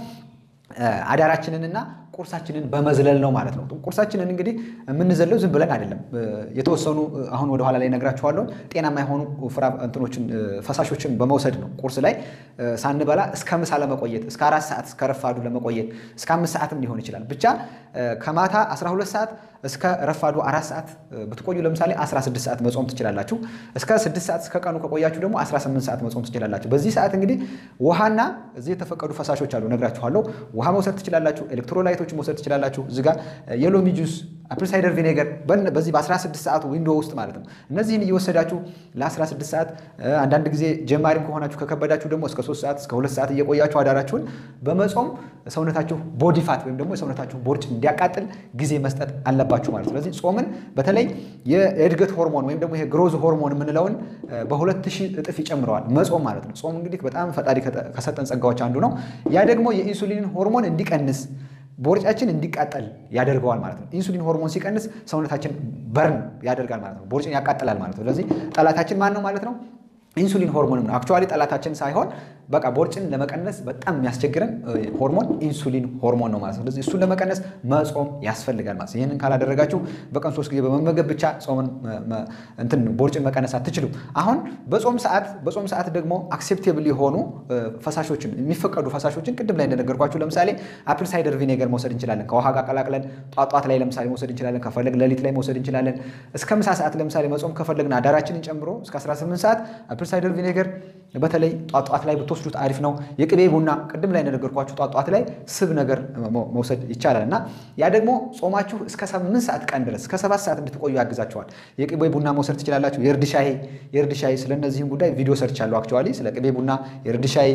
አዳራችንንና ቁርሳችንን በመዝለል ነው ማለት ነው። ቁርሳችንን እንግዲህ የምንዘለው ዝም ብለን አይደለም። የተወሰኑ አሁን ወደኋላ ላይ ነግራችኋለሁ። ጤናማ የሆኑ ፍራ እንትኖችን ፈሳሾችን በመውሰድ ነው። ቁርስ ላይ ሳንበላ እስከ ምሳ ለመቆየት እስከ አራት ሰዓት እስከ ረፋዱ ለመቆየት እስከ አምስት ሰዓትም ሊሆን ይችላል። ብቻ ከማታ 12 ሰዓት እስከ ረፋዱ አራት ሰዓት ብትቆዩ ለምሳሌ 16 ሰዓት መጾም ትችላላችሁ። እስከ 6 ሰዓት እስከ ቀኑ ከቆያችሁ ደግሞ 18 ሰዓት መጾም ትችላላችሁ። በዚህ ሰዓት እንግዲህ ውሃና እዚህ የተፈቀዱ ፈሳሾች አሉ፣ ነግራችኋለሁ። ውሃ መውሰድ ትችላላችሁ። ኤሌክትሮላይቶች መውሰድ ትችላላችሁ። እዚህ ጋር የሎሚ ጁስ፣ አፕል ሳይደር ቪኔገር በዚህ በ16 ሰዓቱ ዊንዶ ውስጥ ማለት ነው። እነዚህን እየወሰዳችሁ ለ16 ሰዓት አንዳንድ ጊዜ ጀማሪም ከሆናችሁ ከከበዳችሁ ደግሞ እስከ 3 ሰዓት እስከ 2 ሰዓት እየቆያችሁ አዳራችሁን በመጾም ሰውነታችሁ ቦዲ ፋት ወይም ደግሞ የሰውነታችሁ ቦርጭ እንዲያቃጥል ጊዜ መስጠት አለባችሁ ማለት ነው። ስለዚህ ጾምን በተለይ የእድገት ሆርሞን ወይም ደግሞ ግሮዝ ሆርሞን የምንለውን በሁለት ሺህ እጥፍ ይጨምረዋል መጾም ማለት ነው። ጾም እንግዲህ በጣም ፈጣሪ ከሰጠን ጸጋዎች አንዱ ነው። ያ ደግሞ የኢንሱሊን ሆርሞን እንዲቀንስ ቦርጫችን እንዲቃጠል ያደርገዋል ማለት ነው። ኢንሱሊን ሆርሞን ሲቀንስ ሰውነታችን በርን ያደርጋል ማለት ነው። ቦርጭን ያቃጥላል ማለት ነው። ስለዚህ ጠላታችን ማን ነው ማለት ነው? ኢንሱሊን ሆርሞን ነው። አክቹዋሊ ጠላታችን ሳይሆን በቃ ቦርጭን ለመቀነስ በጣም የሚያስቸግረን ሆርሞን ኢንሱሊን ሆርሞን ነው ማለት ነው። ስለዚህ እሱን ለመቀነስ መጾም ያስፈልጋል ማለት ነው። ይህንን ካላደረጋችሁ በቀን ሶስት ጊዜ በመመገብ ብቻ ጾምን እንትን ቦርጭን መቀነስ አትችሉም። አሁን በጾም ሰዓት በጾም ሰዓት ደግሞ አክሴፕቴብል የሆኑ ፈሳሾችን የሚፈቀዱ ፈሳሾችን ቅድም ላይ እንደነገርኳችሁ ለምሳሌ አፕል ሳይደር ቪኔገር መውሰድ እንችላለን። ከውሃ ጋር ቀላቅለን ጧጧት ላይ ለምሳሌ መውሰድ እንችላለን። ከፈለግ ሌሊት ላይ መውሰድ እንችላለን። እስከ ምሳ ሰዓት ለምሳሌ መጾም ከፈለግን አዳራችንን ጨምሮ እስከ 18 ሰዓት አፕል ሳይደር ቪኔገር በተለይ ጧጧት ላይ ብትወስዱት አሪፍ ነው። የቅቤ ቡና ቅድም ላይ እንደነገርኳችሁ ጧጧት ላይ ስብ ነገር መውሰድ ይቻላል እና ያ ደግሞ ጾማችሁ እስከ 8 ሰዓት ቀን ድረስ እስከ 7 ሰዓት እንድትቆዩ ያግዛችኋል። የቅቤ ቡና መውሰድ ትችላላችሁ። የእርድ ሻይ የእርድ ሻይ ስለነዚህም ጉዳይ ቪዲዮ ሰርቻለሁ። አክቹዋሊ ስለ ቅቤ ቡና፣ የእርድ ሻይ፣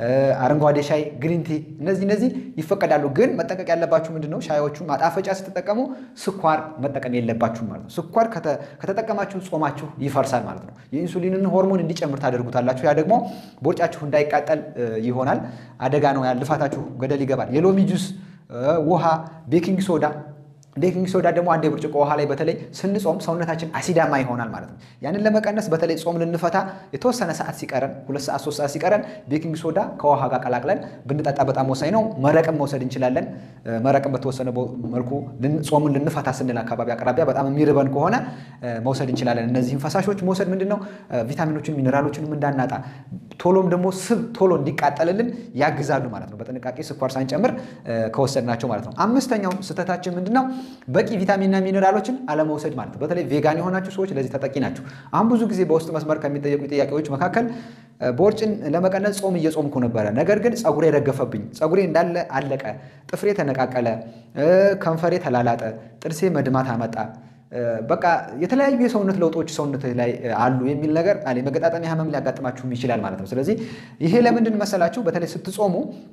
አረንጓዴ ሻይ፣ ግሪንቲ እነዚህ እነዚህ ይፈቀዳሉ። ግን መጠንቀቅ ያለባችሁ ምንድን ነው? ሻዮቹ ማጣፈጫ ስትጠቀሙ ስኳር መጠቀም የለባችሁ ማለት ነው። ስኳር ከተጠቀማችሁ ጾማችሁ ይፈርሳል ማለት ነው። የኢንሱሊንን ሆርሞን እንዲጨምር ታደርጉታላችሁ። ያ ደግሞ ቦርጫችሁ እንዳይቃጠል ይሆናል። አደጋ ነው። ያ ልፋታችሁ ገደል ይገባል። የሎሚ ጁስ፣ ውሃ፣ ቤኪንግ ሶዳ ቤኪንግ ሶዳ ደግሞ አንድ የብርጭቆ ውሃ ላይ በተለይ ስንጾም ሰውነታችን አሲዳማ ይሆናል ማለት ነው። ያንን ለመቀነስ በተለይ ጾም ልንፈታ የተወሰነ ሰዓት ሲቀረን ሁለት ሰዓት ሶስት ሰዓት ሲቀረን ቤኪንግ ሶዳ ከውሃ ጋር ቀላቅለን ብንጠጣ በጣም ወሳኝ ነው። መረቅም መውሰድ እንችላለን። መረቅም በተወሰነ መልኩ ጾምን ልንፈታ ስንል አካባቢ አቅራቢያ በጣም የሚርበን ከሆነ መውሰድ እንችላለን። እነዚህም ፈሳሾች መውሰድ ምንድን ነው ቪታሚኖችን ሚኔራሎችንም እንዳናጣ ቶሎም ደግሞ ስብ ቶሎ እንዲቃጠልልን ያግዛሉ ማለት ነው። በጥንቃቄ ስኳር ሳንጨምር ከወሰድናቸው ማለት ነው። አምስተኛው ስህተታችን ምንድን ነው? በቂ ቪታሚንና ሚኔራሎችን አለመውሰድ ማለት ነው። በተለይ ቬጋን የሆናችሁ ሰዎች ለዚህ ተጠቂ ናቸው። አሁን ብዙ ጊዜ በውስጥ መስመር ከሚጠየቁ ጥያቄዎች መካከል ቦርጭን ለመቀነስ ጾም እየጾምኩ ነበረ፣ ነገር ግን ፀጉሬ ረገፈብኝ፣ ፀጉሬ እንዳለ አለቀ፣ ጥፍሬ ተነቃቀለ፣ ከንፈሬ ተላላጠ፣ ጥርሴ መድማት አመጣ በቃ የተለያዩ የሰውነት ለውጦች ሰውነት ላይ አሉ የሚል ነገር አለ። የመገጣጠሚያ ህመም ሊያጋጥማችሁም ይችላል ማለት ነው። ስለዚህ ይሄ ለምንድን መሰላችሁ? በተለይ ስትጾሙ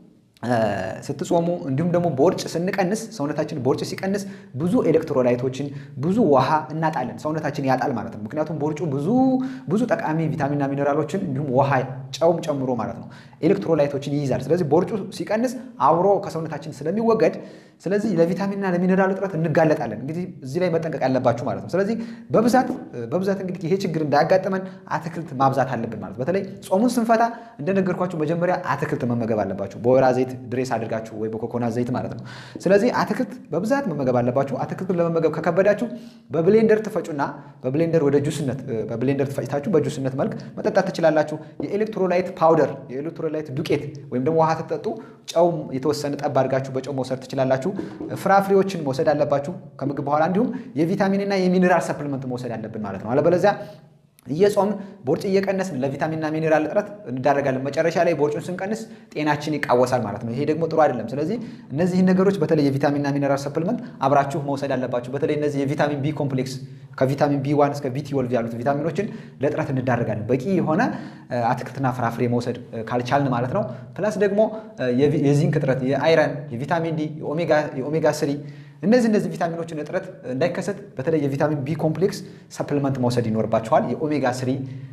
ስትጾሙ እንዲሁም ደግሞ ቦርጭ ስንቀንስ ሰውነታችን ቦርጭ ሲቀንስ ብዙ ኤሌክትሮላይቶችን ብዙ ውሃ እናጣለን፣ ሰውነታችን ያጣል ማለት ነው። ምክንያቱም ቦርጩ ብዙ ብዙ ጠቃሚ ቪታሚንና ሚኔራሎችን እንዲሁም ውሃ ጨውም ጨምሮ ማለት ነው ኤሌክትሮላይቶችን ይይዛል። ስለዚህ ቦርጩ ሲቀንስ አብሮ ከሰውነታችን ስለሚወገድ ስለዚህ ለቪታሚንና ለሚኔራል እጥረት እንጋለጣለን። እንግዲህ እዚህ ላይ መጠንቀቅ ያለባችሁ ማለት ነው። ስለዚህ በብዛት በብዛት እንግዲህ ይሄ ችግር እንዳያጋጥመን አትክልት ማብዛት አለብን ማለት በተለይ ጾሙን ስንፈታ እንደነገርኳችሁ መጀመሪያ አትክልት መመገብ አለባችሁ በወይራ ዘይት ድሬስ አድርጋችሁ ወይ በኮኮናት ዘይት ማለት ነው። ስለዚህ አትክልት በብዛት መመገብ አለባችሁ። አትክልቱን ለመመገብ ከከበዳችሁ በብሌንደር ትፈጩና በብሌንደር ወደ ጁስነት በብሌንደር ትፈጭታችሁ በጁስነት መልክ መጠጣት ትችላላችሁ። የኤሌክትሮላይት ፓውደር የኤሌክትሮላይት ዱቄት ወይም ደግሞ ውሃ ትጠጡ ጨው የተወሰነ ጠብ አድርጋችሁ በጨው መውሰድ ትችላላችሁ። ፍራፍሬዎችን መውሰድ አለባችሁ ከምግብ በኋላ እንዲሁም የቪታሚንና የሚኒራል ሰፕልመንት መውሰድ አለብን ማለት ነው። አለበለዚያ እየጾምን ቦርጭ እየቀነስን ለቪታሚንና ሚኔራል እጥረት እንዳደረጋለን። መጨረሻ ላይ ቦርጩን ስንቀንስ ጤናችን ይቃወሳል ማለት ነው። ይሄ ደግሞ ጥሩ አይደለም። ስለዚህ እነዚህን ነገሮች በተለይ የቪታሚንና ሚኔራል ሰፕልመንት አብራችሁ መውሰድ አለባችሁ። በተለይ እነዚህ የቪታሚን ቢ ኮምፕሌክስ ከቪታሚን ቢ ዋን እስከ ቢ ትዌልቭ ያሉት ቪታሚኖችን ለእጥረት እንዳደረጋለን። በቂ የሆነ አትክልትና ፍራፍሬ መውሰድ ካልቻልን ማለት ነው። ፕላስ ደግሞ የዚንክ እጥረት፣ የአይረን፣ የቪታሚን ዲ፣ የኦሜጋ ስሪ እነዚህ እነዚህ ቪታሚኖችን እጥረት እንዳይከሰት በተለይ የቪታሚን ቢ ኮምፕሌክስ ሰፕልመንት መውሰድ ይኖርባቸዋል። የኦሜጋ ስሪ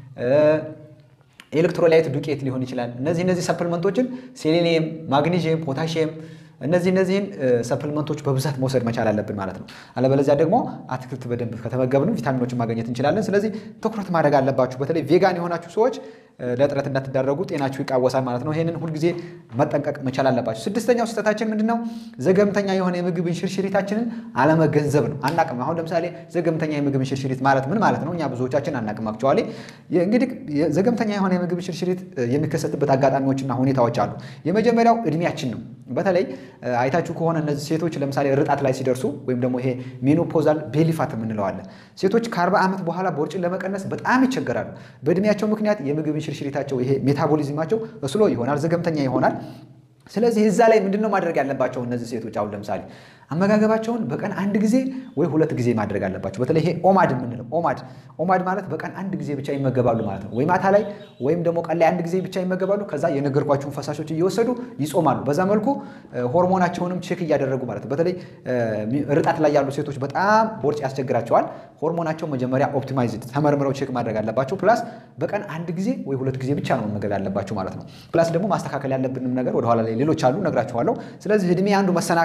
ኤሌክትሮላይት ዱቄት ሊሆን ይችላል። እነዚህ እነዚህ ሰፕልመንቶችን ሴሌኒየም፣ ማግኒዥየም፣ ፖታሽየም እነዚህ እነዚህን ሰፕልመንቶች በብዛት መውሰድ መቻል አለብን ማለት ነው። አለበለዚያ ደግሞ አትክልት በደንብ ከተመገብን ቪታሚኖችን ማግኘት እንችላለን። ስለዚህ ትኩረት ማድረግ አለባችሁ። በተለይ ቬጋን የሆናችሁ ሰዎች ለእጥረት እንዳትዳረጉ ጤናችሁ ይቃወሳል ማለት ነው። ይህንን ሁልጊዜ መጠንቀቅ መቻል አለባችሁ። ስድስተኛው ስህተታችን ምንድን ነው? ዘገምተኛ የሆነ የምግብ እንሽርሽሪታችንን አለመገንዘብ ነው። አናቅም። አሁን ለምሳሌ ዘገምተኛ የምግብ እንሽርሽሪት ማለት ምን ማለት ነው? እኛ ብዙዎቻችን አናቅም። አክቹዋሊ እንግዲህ ዘገምተኛ የሆነ የምግብ እንሽርሽሪት የሚከሰትበት አጋጣሚዎችና ሁኔታዎች አሉ። የመጀመሪያው እድሜያችን ነው። በተለይ አይታችሁ ከሆነ እነዚህ ሴቶች ለምሳሌ ርጣት ላይ ሲደርሱ ወይም ደግሞ ይሄ ሜኖፖዛል ቤሊፋት የምንለዋለን ሴቶች ከአርባ ዓመት በኋላ ቦርጭን ለመቀነስ በጣም ይቸገራሉ። በእድሜያቸው ምክንያት የምግብ እንሽርሽሪታቸው ይሄ ሜታቦሊዝማቸው እስሎ ይሆናል፣ ዘገምተኛ ይሆናል። ስለዚህ እዛ ላይ ምንድነው ማድረግ ያለባቸው እነዚህ ሴቶች አሁን ለምሳሌ አመጋገባቸውን በቀን አንድ ጊዜ ወይ ሁለት ጊዜ ማድረግ አለባቸው። በተለይ ይሄ ኦማድ የምንለው ኦማድ ኦማድ ማለት በቀን አንድ ጊዜ ብቻ ይመገባሉ ማለት ነው። ወይ ማታ ላይ ወይም ደግሞ ቀን ላይ አንድ ጊዜ ብቻ ይመገባሉ። ከዛ የነገርኳቸውን ፈሳሾች እየወሰዱ ይጾማሉ። በዛ መልኩ ሆርሞናቸውንም ቼክ እያደረጉ ማለት ነው። በተለይ ርጣት ላይ ያሉ ሴቶች በጣም ቦርጭ ያስቸግራቸዋል። ሆርሞናቸው መጀመሪያ ኦፕቲማይዝ ተመርምረው ቼክ ማድረግ አለባቸው። ፕላስ በቀን አንድ ጊዜ ወይ ሁለት ጊዜ ብቻ ነው መመገብ ያለባቸው ማለት ነው። ፕላስ ደግሞ ማስተካከል ያለብንም ነገር ወደኋላ ላይ ሌሎች አሉ፣ ነግራችኋለሁ። ስለዚህ እድሜ አንዱ መሰናክል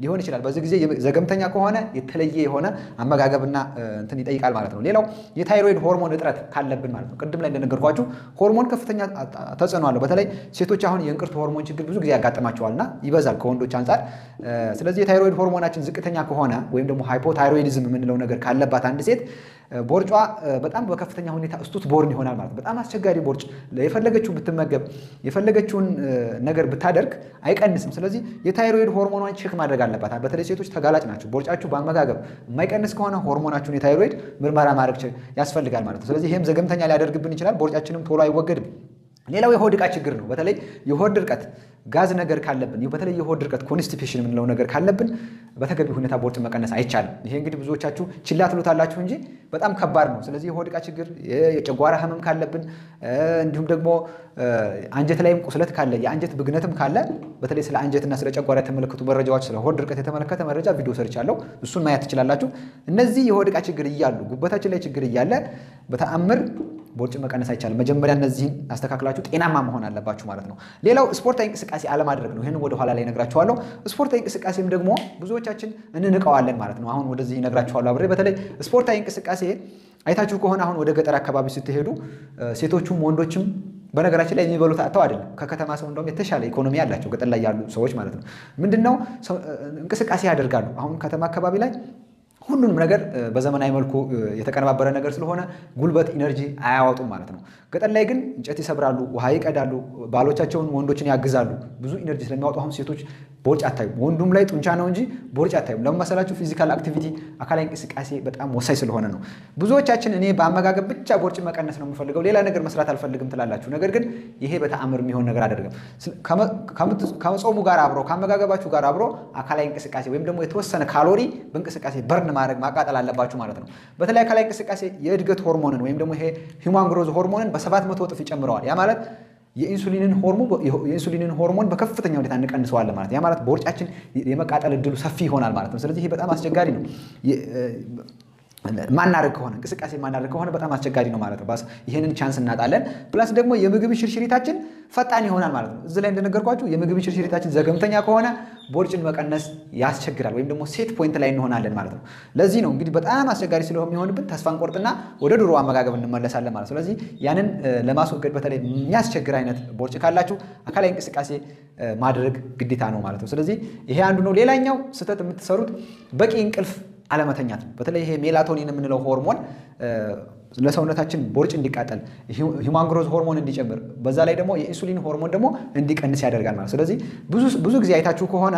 ሊሆን ይችላል። በዚህ ጊዜ ዘገምተኛ ከሆነ የተለየ የሆነ አመጋገብና እንትን ይጠይቃል ማለት ነው። ሌላው የታይሮይድ ሆርሞን እጥረት ካለብን ማለት ነው። ቅድም ላይ እንደነገርኳችሁ ሆርሞን ከፍተኛ ተጽዕኖ አለው። በተለይ ሴቶች አሁን የእንቅርት ሆርሞን ችግር ብዙ ጊዜ ያጋጥማቸዋልና ይበዛል ከወንዶች አንጻር። ስለዚህ የታይሮይድ ሆርሞናችን ዝቅተኛ ከሆነ ወይም ደግሞ ሃይፖታይሮይዲዝም የምንለው ነገር ካለባት አንድ ሴት ቦርጯ በጣም በከፍተኛ ሁኔታ እስቱት ቦርን ይሆናል ማለት በጣም አስቸጋሪ ቦርጭ የፈለገችውን ብትመገብ የፈለገችውን ነገር ብታደርግ አይቀንስም። ስለዚህ የታይሮይድ ሆርሞኗን ቼክ ማድረግ አለባት። በተለይ ሴቶች ተጋላጭ ናቸው። ቦርጫችሁ በአመጋገብ የማይቀንስ ከሆነ ሆርሞናችሁን የታይሮይድ ምርመራ ማድረግ ያስፈልጋል ማለት ነው። ስለዚህ ይህም ዘገምተኛ ሊያደርግብን ይችላል። ቦርጫችንም ቶሎ አይወገድም። ሌላው የሆድ ዕቃ ችግር ነው። በተለይ የሆድ ድርቀት ጋዝ ነገር ካለብን በተለይ የሆድ ድርቀት ኮንስቲፔሽን የምንለው ነገር ካለብን በተገቢ ሁኔታ ቦርጭ መቀነስ አይቻልም። ይሄ እንግዲህ ብዙዎቻችሁ ችላ ትሉታላችሁ እንጂ በጣም ከባድ ነው። ስለዚህ የሆድ ዕቃ ችግር፣ የጨጓራ ህመም ካለብን እንዲሁም ደግሞ አንጀት ላይም ቁስለት ካለ የአንጀት ብግነትም ካለ በተለይ ስለ አንጀትና ስለ ጨጓራ የተመለከቱ መረጃዎች ስለ ሆድ ድርቀት የተመለከተ መረጃ ቪዲዮ ሰርቻለሁ። እሱን ማየት ትችላላችሁ። እነዚህ የሆድ ዕቃ ችግር እያሉ ጉበታችን ላይ ችግር እያለ በተአምር ቦርጭ መቀነስ አይቻልም። መጀመሪያ እነዚህን አስተካክላችሁ ጤናማ መሆን አለባችሁ ማለት ነው። ሌላው ስፖርታዊ እንቅስቃሴ አለማድረግ ነው። ይህን ወደ ኋላ ላይ እነግራችኋለሁ። ስፖርታዊ እንቅስቃሴም ደግሞ ብዙዎቻችን እንንቀዋለን ማለት ነው። አሁን ወደዚህ እነግራችኋለሁ አብሬ። በተለይ ስፖርታዊ እንቅስቃሴ አይታችሁ ከሆነ አሁን ወደ ገጠር አካባቢ ስትሄዱ ሴቶቹም ወንዶችም በነገራችን ላይ የሚበሉት አጥተው አይደለም። ከከተማ ሰው እንደውም የተሻለ ኢኮኖሚ ያላቸው ገጠር ላይ ያሉ ሰዎች ማለት ነው። ምንድነው እንቅስቃሴ ያደርጋሉ። አሁን ከተማ አካባቢ ላይ ሁሉንም ነገር በዘመናዊ መልኩ የተቀነባበረ ነገር ስለሆነ ጉልበት ኢነርጂ አያወጡም ማለት ነው። ገጠር ላይ ግን እንጨት ይሰብራሉ፣ ውሃ ይቀዳሉ፣ ባሎቻቸውን ወንዶችን ያግዛሉ። ብዙ ኢነርጂ ስለሚያወጡ አሁን ሴቶች ቦርጭ አታዩም። ወንዱም ላይ ጡንቻ ነው እንጂ ቦርጭ አታዩም። ለምን መሰላችሁ? ፊዚካል አክቲቪቲ አካላዊ እንቅስቃሴ በጣም ወሳኝ ስለሆነ ነው። ብዙዎቻችን እኔ በአመጋገብ ብቻ ቦርጭ መቀነስ ነው የምፈልገው ሌላ ነገር መስራት አልፈልግም ትላላችሁ። ነገር ግን ይሄ በተአምር የሚሆን ነገር አይደለም። ከመጾሙ ጋር አብሮ ከአመጋገባችሁ ጋር አብሮ አካላዊ እንቅስቃሴ ወይም ደግሞ የተወሰነ ካሎሪ በእንቅስቃሴ በርን ማድረግ ማቃጠል አለባችሁ ማለት ነው። በተለይ አካላዊ እንቅስቃሴ የእድገት ሆርሞንን ወይም ደግሞ ይሄ ሂውማን ግሮዝ ሆርሞንን በሰባት መቶ እጥፍ ይጨምረዋል። ያ ማለት የኢንሱሊንን ሆርሞን በከፍተኛ ሁኔታ እንቀንሰዋለን ማለት ያ ማለት በውርጫችን የመቃጠል እድሉ ሰፊ ይሆናል ማለት ነው። ስለዚህ ይሄ በጣም አስቸጋሪ ነው። ማናደርግ ከሆነ እንቅስቃሴ ማናደርግ ከሆነ በጣም አስቸጋሪ ነው ማለት ነው። ይህንን ቻንስ እናጣለን። ፕላስ ደግሞ የምግብ ሽርሽሪታችን ፈጣን ይሆናል ማለት ነው። እዚህ ላይ እንደነገርኳችሁ የምግብ ሽርሽሪታችን ዘገምተኛ ከሆነ ቦርጭን መቀነስ ያስቸግራል፣ ወይም ደግሞ ሴት ፖይንት ላይ እንሆናለን ማለት ነው። ለዚህ ነው እንግዲህ በጣም አስቸጋሪ ስለሚሆንብን ተስፋ እንቆርጥና ወደ ድሮ አመጋገብ እንመለሳለን ማለት ነው። ስለዚህ ያንን ለማስወገድ በተለይ የሚያስቸግር አይነት ቦርጭ ካላችሁ አካላዊ እንቅስቃሴ ማድረግ ግዴታ ነው ማለት ነው። ስለዚህ ይሄ አንዱ ነው። ሌላኛው ስህተት የምትሰሩት በቂ እንቅልፍ አለመተኛት ነው። በተለይ ይሄ ሜላቶኒን የምንለው ሆርሞን ለሰውነታችን ቦርጭ እንዲቃጠል ሂውማን ግሮዝ ሆርሞን እንዲጨምር በዛ ላይ ደግሞ የኢንሱሊን ሆርሞን ደግሞ እንዲቀንስ ያደርጋል ማለት። ስለዚህ ብዙ ጊዜ አይታችሁ ከሆነ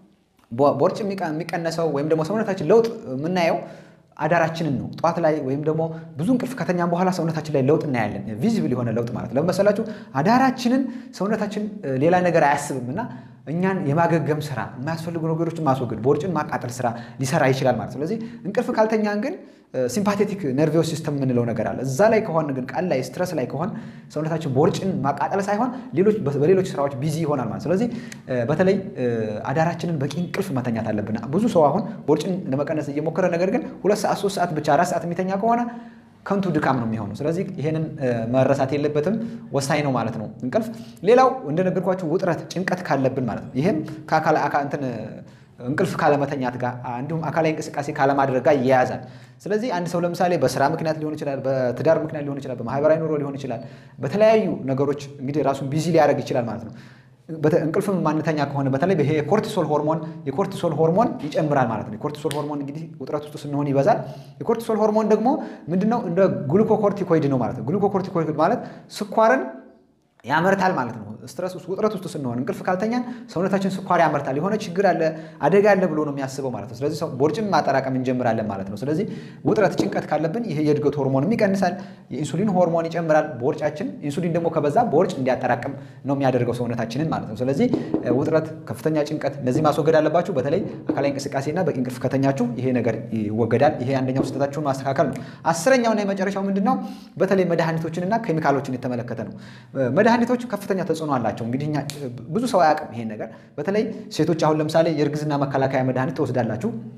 ቦርጭ የሚቀነሰው ወይም ደግሞ ሰውነታችን ለውጥ የምናየው አዳራችንን ነው። ጠዋት ላይ ወይም ደግሞ ብዙ እንቅልፍ ከተኛም በኋላ ሰውነታችን ላይ ለውጥ እናያለን። ቪዚብል የሆነ ለውጥ ማለት ለምን መሰላችሁ? አዳራችንን ሰውነታችን ሌላ ነገር አያስብም እና እኛን የማገገም ስራ የማያስፈልጉ ነገሮችን ማስወገድ ቦርጭን ማቃጠል ስራ ሊሰራ ይችላል ማለት። ስለዚህ እንቅልፍ ካልተኛን ግን ሲምፓቴቲክ ነርቪዮስ ሲስተም የምንለው ነገር አለ። እዛ ላይ ከሆን ግን ቀን ላይ ስትረስ ላይ ከሆን ሰውነታችን ቦርጭን ማቃጠል ሳይሆን በሌሎች ስራዎች ቢዚ ይሆናል ማለት። ስለዚህ በተለይ አዳራችንን በቂ እንቅልፍ መተኛት አለብን። ብዙ ሰው አሁን ቦርጭን ለመቀነስ እየሞከረ ነገር ግን ሁለት ሰዓት ሶስት ሰዓት ብቻ አራት ሰዓት የሚተኛ ከሆነ ከንቱ ድካም ነው የሚሆነው። ስለዚህ ይሄንን መረሳት የለበትም፣ ወሳኝ ነው ማለት ነው እንቅልፍ። ሌላው እንደነገርኳችሁ ውጥረት፣ ጭንቀት ካለብን ማለት ነው ይሄም ከአካል እንትን እንቅልፍ ካለመተኛት ጋር እንዲሁም አካላዊ እንቅስቃሴ ካለማድረግ ጋር ይያያዛል። ስለዚህ አንድ ሰው ለምሳሌ በስራ ምክንያት ሊሆን ይችላል፣ በትዳር ምክንያት ሊሆን ይችላል፣ በማህበራዊ ኑሮ ሊሆን ይችላል፣ በተለያዩ ነገሮች እንግዲህ ራሱን ቢዚ ሊያደርግ ይችላል ማለት ነው። እንቅልፍም ማንተኛ ከሆነ በተለይ ይሄ የኮርቲሶል ሆርሞን የኮርቲሶል ሆርሞን ይጨምራል ማለት ነው። የኮርቲሶል ሆርሞን እንግዲህ ውጥረት ውስጥ ስንሆን ይበዛል። የኮርቲሶል ሆርሞን ደግሞ ምንድነው? እንደ ግሉኮኮርቲኮይድ ነው ማለት ነው። ግሉኮኮርቲኮይድ ማለት ስኳርን ያመርታል ማለት ነው። ስትረስ ውስጥ ውጥረት ውስጥ ስንሆን እንቅልፍ ካልተኛን ሰውነታችን ስኳር ያመርታል። የሆነ ችግር አለ አደጋ አለ ብሎ ነው የሚያስበው ማለት ነው። ስለዚህ ቦርጭን ማጠራቀም እንጀምራለን ማለት ነው። ስለዚህ ውጥረት፣ ጭንቀት ካለብን ይሄ የእድገት ሆርሞንም ይቀንሳል፣ የኢንሱሊን ሆርሞን ይጨምራል። ቦርጫችን ኢንሱሊን ደግሞ ከበዛ ቦርጭ እንዲያጠራቅም ነው የሚያደርገው ሰውነታችንን ማለት ነው። ስለዚህ ውጥረት፣ ከፍተኛ ጭንቀት እነዚህ ማስወገድ አለባችሁ። በተለይ አካላዊ እንቅስቃሴና በቂ እንቅልፍ ከተኛችሁ ይሄ ነገር ይወገዳል። ይሄ አንደኛው ስህተታችሁን ማስተካከል ነው። አስረኛውና የመጨረሻው ምንድን ነው? በተለይ መድኃኒቶችንና ኬሚካሎችን የተመለከተ ነው። መድኃኒቶች ከፍተኛ ተጽዕኖ አላቸው። እንግዲህ እኛ ብዙ ሰው አያውቅም ይሄን ነገር። በተለይ ሴቶች አሁን ለምሳሌ የእርግዝና መከላከያ መድኃኒት ትወስዳላችሁ።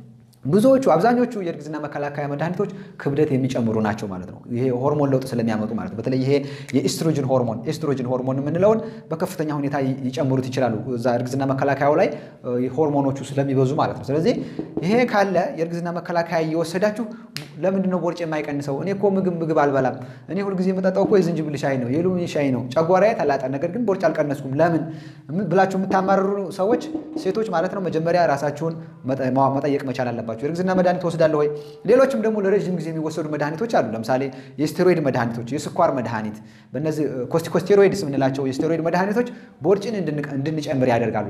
ብዙዎቹ አብዛኞቹ የእርግዝና መከላከያ መድኃኒቶች ክብደት የሚጨምሩ ናቸው ማለት ነው። ይሄ ሆርሞን ለውጥ ስለሚያመጡ ማለት ነው። በተለይ ይሄ የኢስትሮጅን ሆርሞን ኤስትሮጅን ሆርሞን የምንለውን በከፍተኛ ሁኔታ ይጨምሩት ይችላሉ እዛ እርግዝና መከላከያው ላይ ሆርሞኖቹ ስለሚበዙ ማለት ነው። ስለዚህ ይሄ ካለ የእርግዝና መከላከያ እየወሰዳችሁ ለምንድን ነው ቦርጭ የማይቀንሰው? እኔ እኮ ምግብ ምግብ አልበላም። እኔ ሁልጊዜ የምጠጣው እኮ የዝንጅብል ሻይ ነው፣ የሎሚ ሻይ ነው፣ ጨጓራዬ ተላጠ፣ ነገር ግን ቦርጭ አልቀነስኩም ለምን ብላችሁ የምታማርሩ ሰዎች ሴቶች ማለት ነው መጀመሪያ ራሳችሁን መጠየቅ መቻል አለባቸው። የእርግዝና መድኃኒት ወስዳለሁ ወይ? ሌሎችም ደግሞ ለረዥም ጊዜ የሚወሰዱ መድኃኒቶች አሉ። ለምሳሌ የስቴሮይድ መድኃኒቶች፣ የስኳር መድኃኒት፣ በእነዚህ ኮስቲኮስቴሮይድስ የምንላቸው የስቴሮይድ መድኃኒቶች ቦርጭን እንድንጨምር ያደርጋሉ።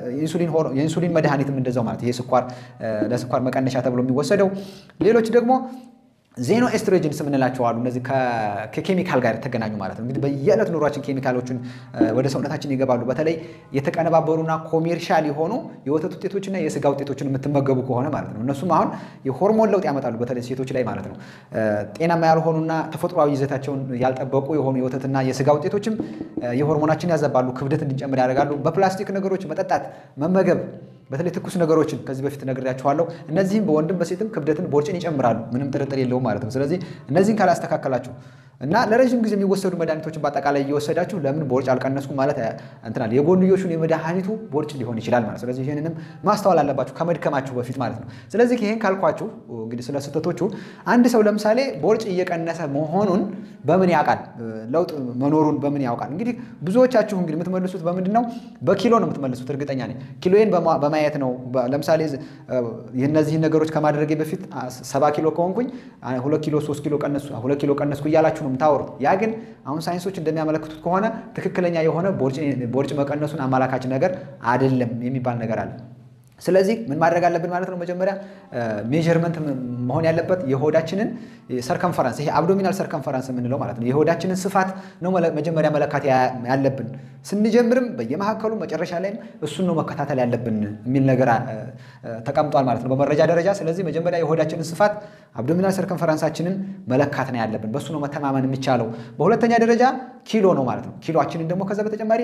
የኢንሱሊን መድኃኒትም እንደዛው ማለት ይሄ ስኳር ለስኳር መቀነሻ ተብሎ የሚወሰደው ሌሎች ደግሞ ዜኖ ኤስትሮጅንስ የምንላቸው አሉ። እነዚህ ከኬሚካል ጋር የተገናኙ ማለት ነው። እንግዲህ በየዕለት ኑሯችን ኬሚካሎችን ወደ ሰውነታችን ይገባሉ። በተለይ የተቀነባበሩና ኮሜርሻል የሆኑ የወተት ውጤቶችና የስጋ ውጤቶችን የምትመገቡ ከሆነ ማለት ነው። እነሱም አሁን የሆርሞን ለውጥ ያመጣሉ፣ በተለይ ሴቶች ላይ ማለት ነው። ጤናማ ያልሆኑና ተፈጥሯዊ ይዘታቸውን ያልጠበቁ የሆኑ የወተትና የስጋ ውጤቶችም የሆርሞናችን ያዘባሉ፣ ክብደት እንድንጨምር ያደርጋሉ። በፕላስቲክ ነገሮች መጠጣት፣ መመገብ በተለይ ትኩስ ነገሮችን ከዚህ በፊት ነግሬያችኋለሁ። እነዚህም በወንድም በሴትም ክብደትን ቦርጭን ይጨምራሉ፣ ምንም ጥርጥር የለውም ማለት ነው። ስለዚህ እነዚህን ካላስተካከላችሁ እና ለረዥም ጊዜ የሚወሰዱ መድኃኒቶችን በአጠቃላይ እየወሰዳችሁ ለምን ቦርጭ አልቀነስኩም ማለት እንትናል የጎንዮሹን የመድኃኒቱ ቦርጭ ሊሆን ይችላል ማለት ስለዚህ ይህንንም ማስተዋል አለባችሁ ከመድከማችሁ በፊት ማለት ነው። ስለዚህ ይህን ካልኳችሁ እንግዲህ ስለ ስህተቶቹ አንድ ሰው ለምሳሌ ቦርጭ እየቀነሰ መሆኑን በምን ያውቃል? ለውጥ መኖሩን በምን ያውቃል? እንግዲህ ብዙዎቻችሁ እንግዲህ የምትመልሱት በምንድን ነው? በኪሎ ነው የምትመልሱት። እርግጠኛ ነኝ ኪሎዬን በማየት ነው። ለምሳሌ እነዚህን ነገሮች ከማድረጌ በፊት ሰባ ኪሎ ከሆንኩኝ ሁለት ኪሎ ሶስት ኪሎ ቀነሱ ሁለት ኪሎ ቀነስኩ እያላችሁ ነው የምታወሩት። ያ ግን አሁን ሳይንሶች እንደሚያመለክቱት ከሆነ ትክክለኛ የሆነ ቦርጭ መቀነሱን አመላካች ነገር አይደለም የሚባል ነገር አለ። ስለዚህ ምን ማድረግ አለብን ማለት ነው? መጀመሪያ ሜዥርመንት መሆን ያለበት የሆዳችንን ሰርከንፈረንስ፣ ይሄ አብዶሚናል ሰርከንፈረንስ የምንለው ማለት ነው። የሆዳችንን ስፋት ነው መጀመሪያ መለካት ያለብን። ስንጀምርም በየመካከሉ መጨረሻ ላይም እሱን ነው መከታተል ያለብን የሚል ነገር ተቀምጧል ማለት ነው በመረጃ ደረጃ። ስለዚህ መጀመሪያ የሆዳችንን ስፋት አብዶሚናል ሰርከንፈረንሳችንን መለካት ነው ያለብን። በእሱ ነው መተማመን የሚቻለው። በሁለተኛ ደረጃ ኪሎ ነው ማለት ነው። ኪሎአችንን ደግሞ ከዛ በተጨማሪ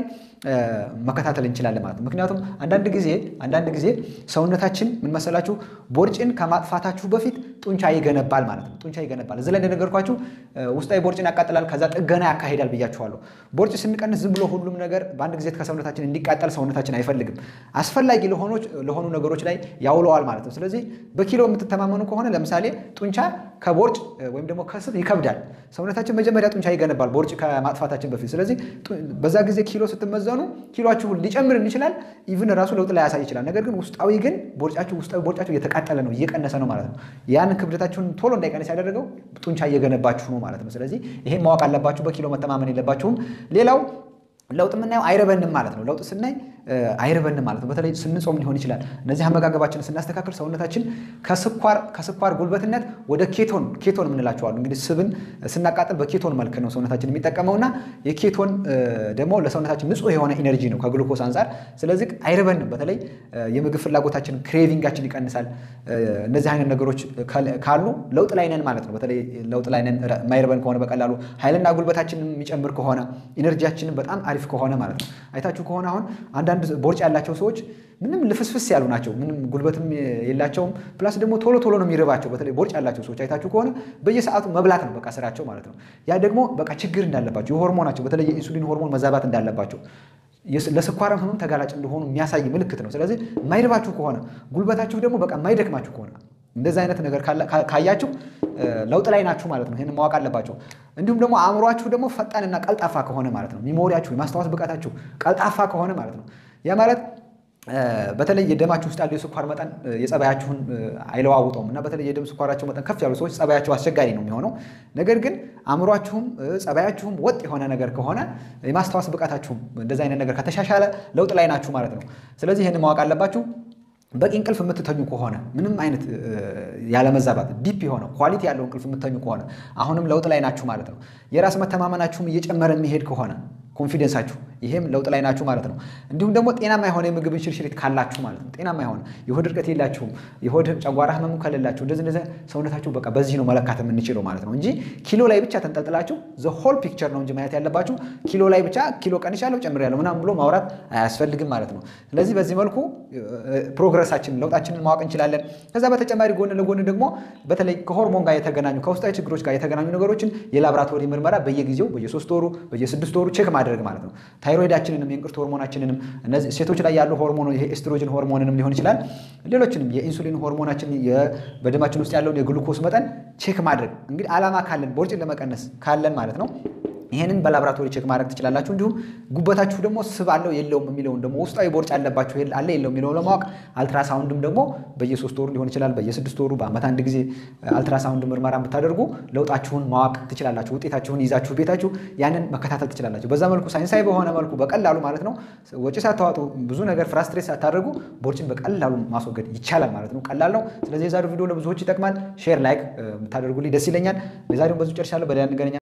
መከታተል እንችላለን ማለት ነው። ምክንያቱም አንዳንድ ጊዜ አንዳንድ ጊዜ ሰውነታችን ምን መሰላችሁ ቦርጭን ከማጥፋታችሁ በፊት ጡንቻ ይገነባል ማለት ነው። ጡንቻ ይገነባል። እዚህ ላይ እንደነገርኳችሁ ውስጣዊ ቦርጭን ያቃጥላል፣ ከዛ ጥገና ያካሂዳል ብያችኋለሁ። ቦርጭ ስንቀንስ ዝም ብሎ ሁሉም ነገር በአንድ ጊዜ ከሰውነታችን እንዲቃጠል ሰውነታችን አይፈልግም። አስፈላጊ ለሆኑ ነገሮች ላይ ያውለዋል ማለት ነው። ስለዚህ በኪሎ የምትተማመኑ ከሆነ ለምሳሌ ጡንቻ ከቦርጭ ወይም ደግሞ ከስብ ይከብዳል። ሰውነታችን መጀመሪያ ጡንቻ ይገነባል ቦርጭ ከማጥፋታችን በፊት። ስለዚህ በዛ ጊዜ ኪሎ ስትመዘኑ ኪሎችሁ ሊጨምር ይችላል፣ ኢቭን ራሱ ለውጥ ላይ ያሳይ ይችላል። ነገር ግን ውስጣዊ ግን ቦርጫችሁ ውስጣዊ ቦርጫችሁ እየተቃጠለ ነው እየቀነሰ ነው ማለት ነው። ያንን ክብደታችሁን ቶሎ እንዳይቀንስ ያደረገው ጡንቻ እየገነባችሁ ነው ማለት ነው። ስለዚህ ይሄን ማወቅ አለባችሁ። በኪሎ መተማመን የለባችሁም። ሌላው ለውጥ የምናየው አይረበንም ማለት ነው። ለውጥ ስናይ አይረበንም ማለት ነው። በተለይ ስንጾም ሊሆን ይችላል። እነዚህ አመጋገባችንን ስናስተካክል ሰውነታችን ከስኳር ከስኳር ጉልበትነት ወደ ኬቶን ኬቶን የምንላቸው አሉ። እንግዲህ ስብን ስናቃጥል በኬቶን መልክ ነው ሰውነታችን የሚጠቀመውና የኬቶን ደግሞ ለሰውነታችን ንጹህ የሆነ ኢነርጂ ነው ከግሉኮስ አንጻር። ስለዚህ አይረበንም። በተለይ የምግብ ፍላጎታችን ክሬቪንጋችን ይቀንሳል። እነዚህ አይነት ነገሮች ካሉ ለውጥ ላይ ነን ማለት ነው። በተለይ ለውጥ ላይ ነን የማይረበን ከሆነ በቀላሉ ኃይልና ጉልበታችንን የሚጨምር ከሆነ ኢነርጂያችንን በጣም አሪፍ ከሆነ ማለት ነው። አይታችሁ ከሆነ አሁን አንዳንድ ቦርጭ ያላቸው ሰዎች ምንም ልፍስፍስ ያሉ ናቸው። ምንም ጉልበትም የላቸውም። ፕላስ ደግሞ ቶሎ ቶሎ ነው የሚርባቸው። በተለይ ቦርጭ ያላቸው ሰዎች አይታችሁ ከሆነ በየሰዓቱ መብላት ነው በቃ ስራቸው ማለት ነው። ያ ደግሞ በቃ ችግር እንዳለባቸው የሆርሞናቸው በተለይ የኢንሱሊን ሆርሞን መዛባት እንዳለባቸው ለስኳርም ህመም ተጋላጭ እንደሆኑ የሚያሳይ ምልክት ነው። ስለዚህ የማይርባችሁ ከሆነ ጉልበታችሁ ደግሞ በቃ የማይደክማችሁ ከሆነ እንደዚህ አይነት ነገር ካያችሁ ለውጥ ላይ ናችሁ ማለት ነው። ይህን ማወቅ አለባቸው። እንዲሁም ደግሞ አእምሯችሁ ደግሞ ፈጣንና ቀልጣፋ ከሆነ ማለት ነው። ሚሞሪያችሁ የማስታወስ ብቃታችሁ ቀልጣፋ ከሆነ ማለት ነው። ያ ማለት በተለይ የደማችሁ ውስጥ ያለው የስኳር መጠን የጸባያችሁን አይለዋውጠውም እና በተለይ የደም ስኳራቸው መጠን ከፍ ያሉ ሰዎች ጸባያቸው አስቸጋሪ ነው የሚሆነው። ነገር ግን አእምሯችሁም ጸባያችሁም ወጥ የሆነ ነገር ከሆነ የማስታወስ ብቃታችሁም እንደዚህ አይነት ነገር ከተሻሻለ ለውጥ ላይ ናችሁ ማለት ነው። ስለዚህ ይህን ማወቅ አለባችሁ። በቂ እንቅልፍ የምትተኙ ከሆነ ምንም አይነት ያለመዛባት ዲፕ የሆነ ኳሊቲ ያለው እንቅልፍ የምትተኙ ከሆነ አሁንም ለውጥ ላይ ናችሁ ማለት ነው። የራስ መተማመናችሁም እየጨመረ የሚሄድ ከሆነ ኮንፊደንሳችሁ ይሄም ለውጥ ላይ ናችሁ ማለት ነው። እንዲሁም ደግሞ ጤናማ የሆነ የምግብ እንሽርሽሪት ካላችሁ ማለት ነው። ጤናማ የሆነ የሆድ እርቀት የላችሁም፣ የሆድ ጨጓራ ህመሙ ከሌላችሁ እንደዚህ እንደዚህ ሰውነታችሁ በቃ በዚህ ነው መለካት የምንችለው ማለት ነው እንጂ ኪሎ ላይ ብቻ ተንጠልጥላችሁ ዘ ሆል ፒክቸር ነው እንጂ ማየት ያለባችሁ ኪሎ ላይ ብቻ ኪሎ ቀንሻለሁ ጨምሬያለሁ ምናምን ብሎ ማውራት አያስፈልግም ማለት ነው። ስለዚህ በዚህ መልኩ ፕሮግረሳችንን ለውጣችንን ማወቅ እንችላለን። ከዛ በተጨማሪ ጎን ለጎን ደግሞ በተለይ ከሆርሞን ጋር የተገናኙ ከውስጣዊ ችግሮች ጋር የተገናኙ ነገሮችን የላብራቶሪ ምርመራ በየጊዜው በየሶስት ወሩ በየስድስት ወሩ ቼክ ማድረግ ማለት ነው። ታይሮይዳችንንም የእንቅርት ሆርሞናችንንም እነዚህ ሴቶች ላይ ያሉ ሆርሞን ይሄ ኤስትሮጅን ሆርሞንንም ሊሆን ይችላል። ሌሎችንም የኢንሱሊን ሆርሞናችን በደማችን ውስጥ ያለውን የግሉኮስ መጠን ቼክ ማድረግ እንግዲህ ዓላማ ካለን ቦርጭን ለመቀነስ ካለን ማለት ነው። ይህንን በላብራቶሪ ቼክ ማድረግ ትችላላችሁ። እንዲሁም ጉበታችሁ ደግሞ ስብ አለው የለውም የሚለውን ደግሞ ውስጣዊ ቦርጭ አለባችሁ አለ የለው የሚለውን ለማወቅ አልትራሳውንድም ደግሞ በየሶስት ወሩ ሊሆን ይችላል፣ በየስድስት ወሩ በዓመት አንድ ጊዜ አልትራሳውንድ ምርመራ ብታደርጉ ለውጣችሁን ማወቅ ትችላላችሁ። ውጤታችሁን ይዛችሁ ቤታችሁ ያንን መከታተል ትችላላችሁ። በዛ መልኩ ሳይንሳዊ በሆነ መልኩ በቀላሉ ማለት ነው ወጪ ሳታዋጡ ብዙ ነገር ፍራስትሬት ሳታደርጉ ቦርጭን በቀላሉ ማስወገድ ይቻላል ማለት ነው። ቀላል ነው። ስለዚህ የዛሬው ቪዲዮ ለብዙዎች ይጠቅማል። ሼር ላይክ ብታደርጉልኝ ደስ ይለኛል። የዛሬውን በዙ ጨርሻለሁ። በሌላ እንገናኛለን።